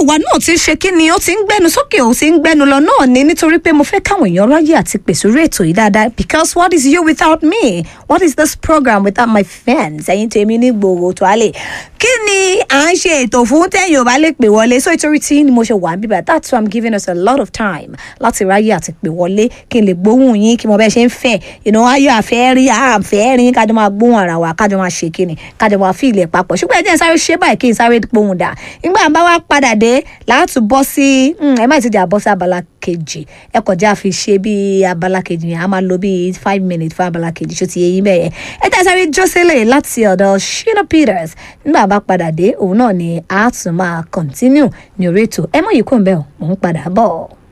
wa náà ti ń ṣe kí ni ó ti ń gbẹnu sókè ó ti ń gbẹnu lọ náà ni nítorí pé mo fẹ́ káwọn èèyàn ráyè àti pèsè orí ètò yìí dáadáa because what is you without me what is this program without my fans ẹ̀yin tèmi ní gbòòrò tó a lè kí ni à ń ṣe ètò fún tẹ́yìn ò bá lè pè wọlé so ìtorí tí ni mo ṣe wà níbí báyìí that's why i'm giving us a lot of time láti ráyè àti pè wọlé kí n lè gbóhùn yín kí mo bẹ́ẹ̀ ṣe ń fẹ́ ìnà ayọ̀ àfẹ́ rí àfẹ́ rí kájọ máa gbóhùn ara wa kájọ máa ṣe kíni kájọ máa fi ilẹ̀ papọ̀ ṣùgbọ́n ẹ jẹ́ n sáré ṣe báyìí kí n sáré gbóhùn dà nígbà bá wá padà dé láti bọ́ sí ẹ má ti di àbọ̀ sí abala kejì ẹ kọjá fi ṣe bí abala kejì yẹn a máa lo bí five minutes fún abala kejì ṣó ti yẹ yín bẹ́ẹ̀ yẹn ẹ jẹ́ sáré jọ́sílẹ̀ láti ọ̀dọ̀ Shina Peters nígbà bá padà dé òun náà ni a tún máa continue ní orí ètò ẹ mọ̀ yìí kò ń bẹ̀ ọ́ mò ń padà bọ̀.